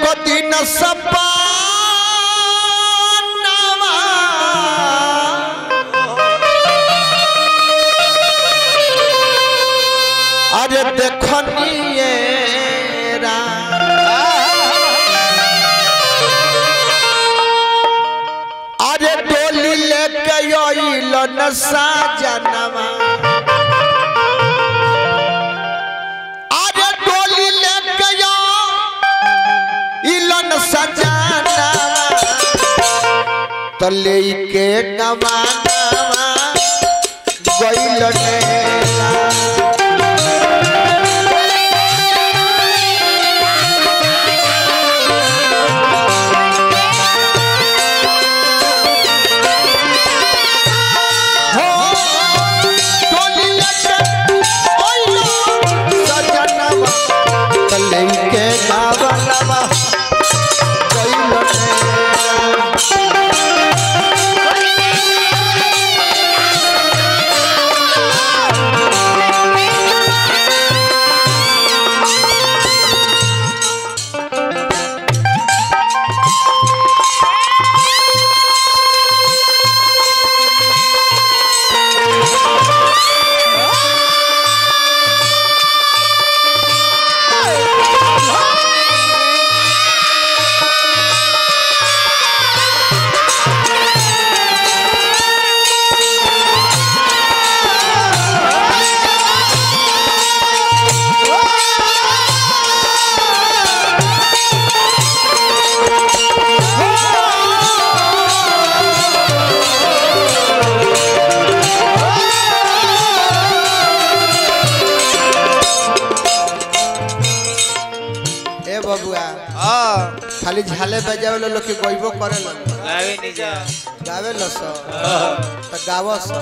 एको दिन सपनावा अरे देखनिए रा अरे डोली लेके आइल न साजनवा अरे डोली लेके आइल न सजनवा तले के गवानवा गइल नेला हो डोली लेके आइल सजनवा तले के गवानवा गइल नेला ए बबुआ हाँ खाली झाले बजावे लो लोग के गइबो करे लो लावे नहीं जा गावे लो सो त गावो सो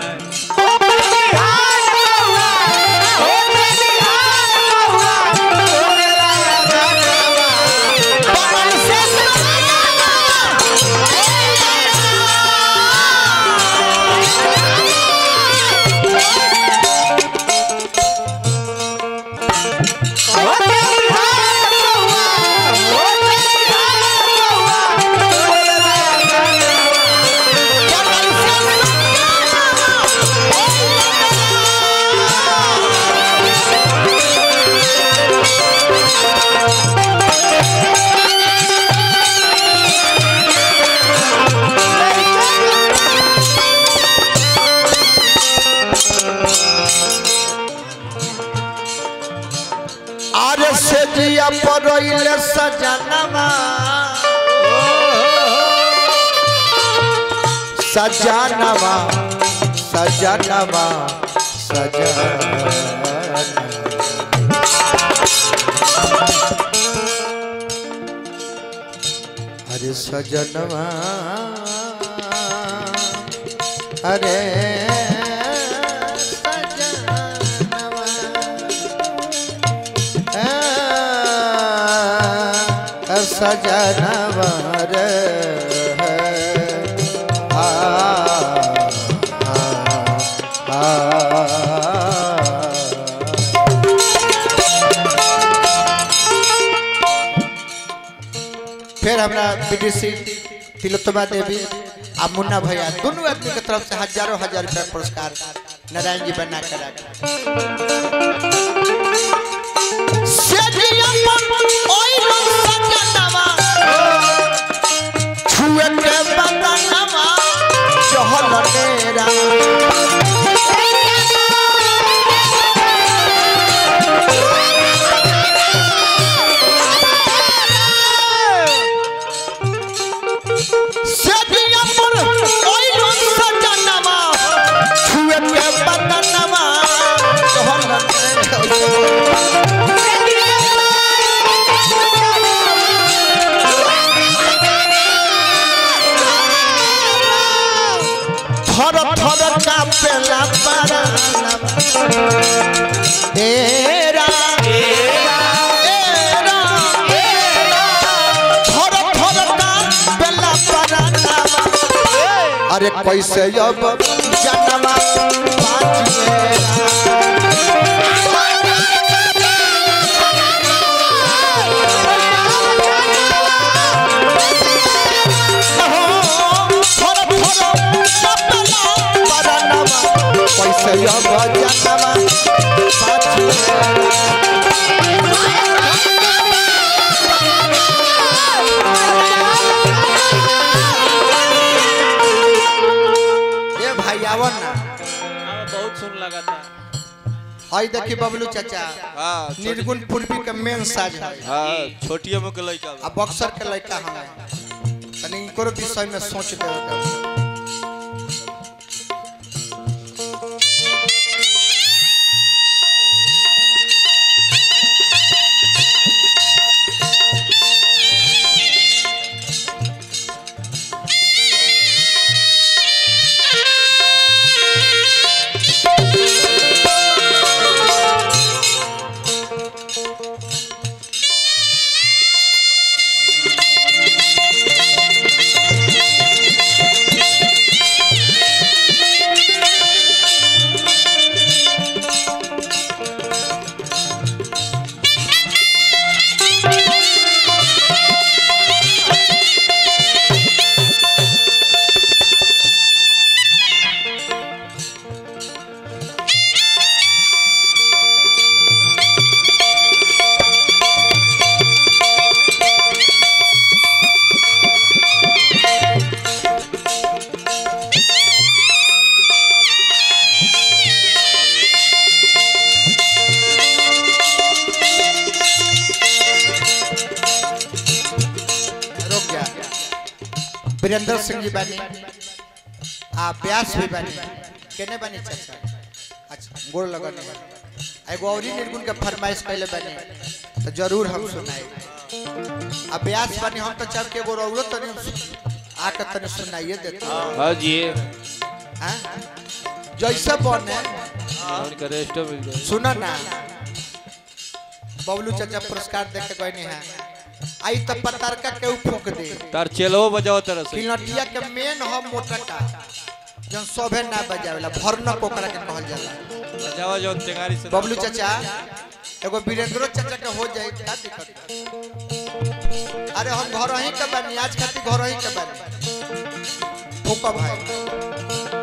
आरे से जिया परोइले सजनवा सजनवा सजनवा सजनवा अरे सजनवा अरे सजनवा आ, सजनवा रे आ, आ, आ, फिर हमरा बीडीसी तिलोत्तमा देवी आ मुन्ना भैया दोनों आदमी के तरफ से हजारों हजार रुपया पुरस्कार नारायण जी बना कर छुए के बदनवा चहल डेरा सदिया पर ओइलो सजनवा छुए के बदनवा चहल डेरा थर थर कापेला पारा एरा एरा थर थर कापेला पारा अरे कैसे अब जनवा बाजिएरा हई देखी बबलू चाचा हाँ छोटी- निर्गुण पूर्वी के मेन साज है हाँ छोटिया में के लड़का आ बक्सर के लड़का हमें तनी इनको विषय में सोच दे रुक जा वीरेंद्र सिंह जी बानी आ व्यास भी बानी केने बानी चाचा अच्छा गोड़ लगने बानी एगो औरी निर्गुण के फरमाइश कैले बानी तो जरूर हम सुनाए आ व्यास बानी हम तो चाह के एगो रौरो तनी आके तनी सुनाइए देते हाँ जी हैं जैसे बने उनका रेस्ट मिल जाए सुना ना बबलू चाचा पुरस्कार दे के गए हैं आई तो पतारका के ऊ फूक दे तार चेलो बजाओ तरह से किलटिया के मेन ह मोटा का जन सोभे ना बजावेला भरनक ओकरा के कहल जाला बजावा जो तेगारी से बबलू चाचा एगो वीरेंद्रो चाचा के हो जाए क्या दिक्कत बा? अरे हम घर ही के बानी आज खातिर घर ही के बानी फूका भाई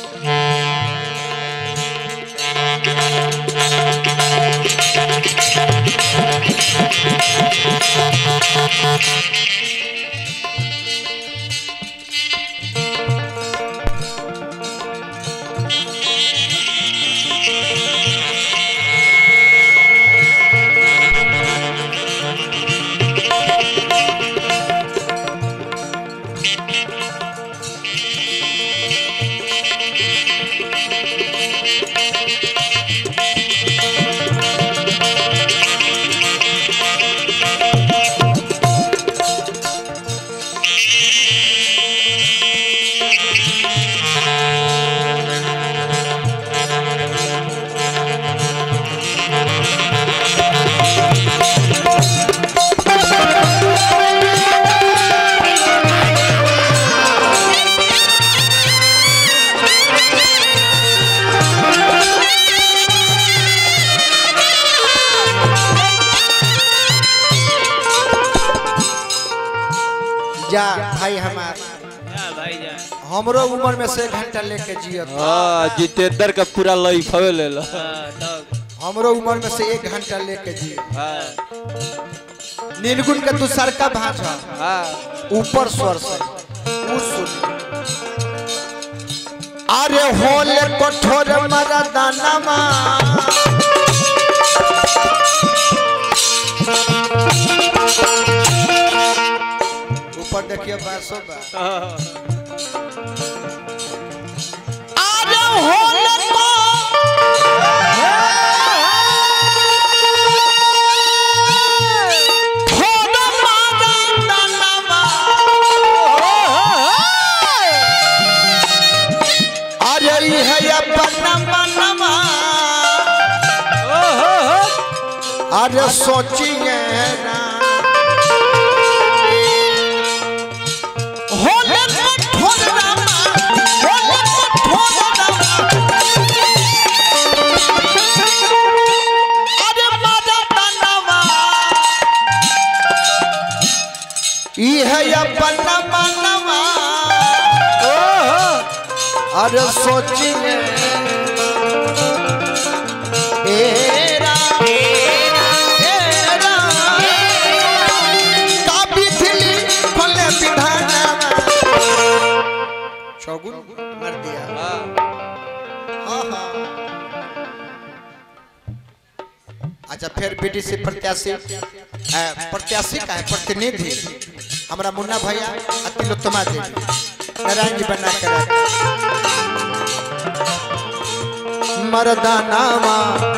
जा भाई हमार भाई जान हमरो उम्र में से एक घंटा लेके जियत हाँ जितेंद्र का पूरा लाइफ हवे ले लो तब हमरो उम्र में से एक घंटा लेके जियत हाँ निर्गुण के तू सरका भाषा हाँ ऊपर स्वर से ऊ सुन अरे होले कठोर मरदानमा ऊपर देखिए बासो बा अरे होले अरे ई है अपना मनवा अरे सोचिए ना होले कठोर रामा होले कठोर रामा अरे मारा तनवा ई है अपना मनवा अरे सोचिए एरा एरा काबी थिली फले विधाना चौगुन मार दिया हाँ हाँ फिर बीडीसी प्रत्याशी अ, प्रत्याशी का है प्रतिनिधि हमारा मुन्ना भैया आ तिलोत्तमा देवी नारायण जी बना के रख मर्दानामा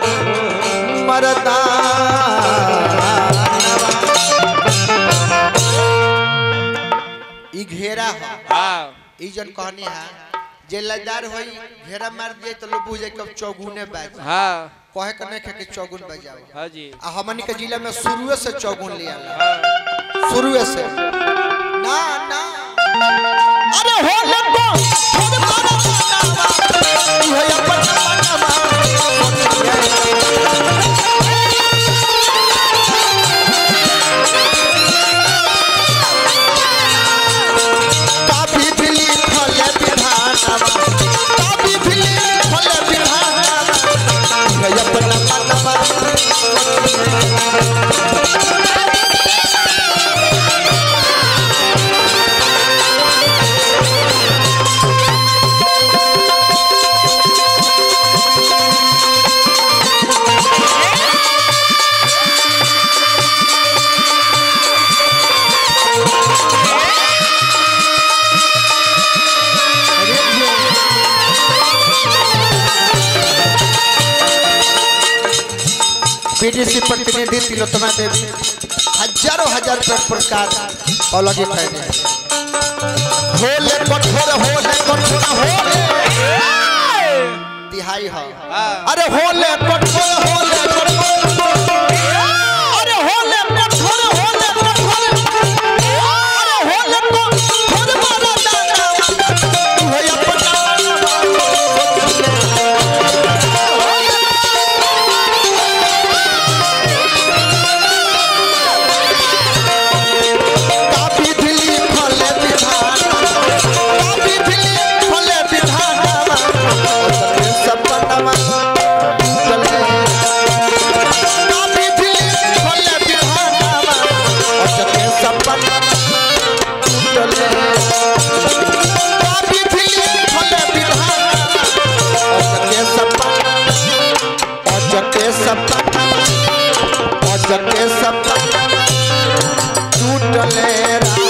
मर्दानामा ई घेरा है हाँ ई जन कहनी है जे लदार होई घेरा मार दिए तो लोग बुझे कब चौगुने बाज हाँ कहे के नहीं कि चौगुन बजाओ हाँ जी आ हमनी के जिला में शुरुए से चौगुन लिया हाँ शुरुए से ना ना अरे हो लगो थोड़े मारा मारा ये अपन मारा काफी दिली फले विधानवा काफी दिली फले विधानवा ये अपन मारा बीडीसी प्रतिनिधि तिलोत्तमा देवी हजारों हजार रुपये पुरस्कार अलग ही कहने होले कठोर होले कठोर होले तिहाई हो अरे होले कठोर होले कठोर अरे होले कठोर होले कठोर अरे होले कठोर मारा दाना हो अपना काफी दिली फले विधान काफी दिली फले विधान सपनमा चले काफी दिली फले विधान अचके सपनमा चले काफी दिली फले विधान अचके सपनमा अचके सपनमा अचके सपनमा टूटले रा